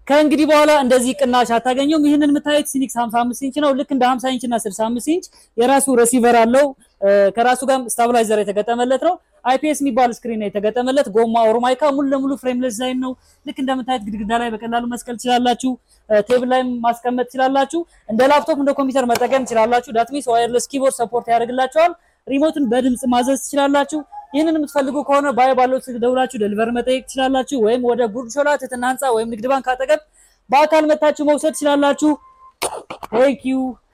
ከእንግዲህ በኋላ እንደዚህ ቅናሽ አታገኘውም። ይህንን የምታዩት ሲኒክስ 55 ኢንች ነው። ልክ እንደ 50 ኢንች እና 65 ኢንች የራሱ ሬሲቨር አለው። ከራሱ ጋር ስታብላይዘር የተገጠመለት ነው። አይፒኤስ የሚባል ስክሪን ነው የተገጠመለት። ጎማ ኦሮማይካ ሙሉ ለሙሉ ፍሬምለስ ዲዛይን ነው። ልክ እንደምታዩት ግድግዳ ላይ በቀላሉ መስቀል ትችላላችሁ። ቴብል ላይ ማስቀመጥ ትችላላችሁ። እንደ ላፕቶፕ እንደ ኮምፒውተር መጠቀም ትችላላችሁ። ዳትሚስ ዋየርለስ ኪቦርድ ሰፖርት ያደርግላቸዋል። ሪሞትን በድምጽ ማዘዝ ትችላላችሁ። ይህንን የምትፈልጉ ከሆነ ባይ ባለው ስልክ ደውላችሁ ደሊቨር መጠየቅ ትችላላችሁ። ወይም ወደ ጉርድ ሾላ ትህትና ህንፃ ወይም ንግድ ባንክ አጠገብ በአካል መታችሁ መውሰድ ትችላላችሁ። ቴንክ ዩ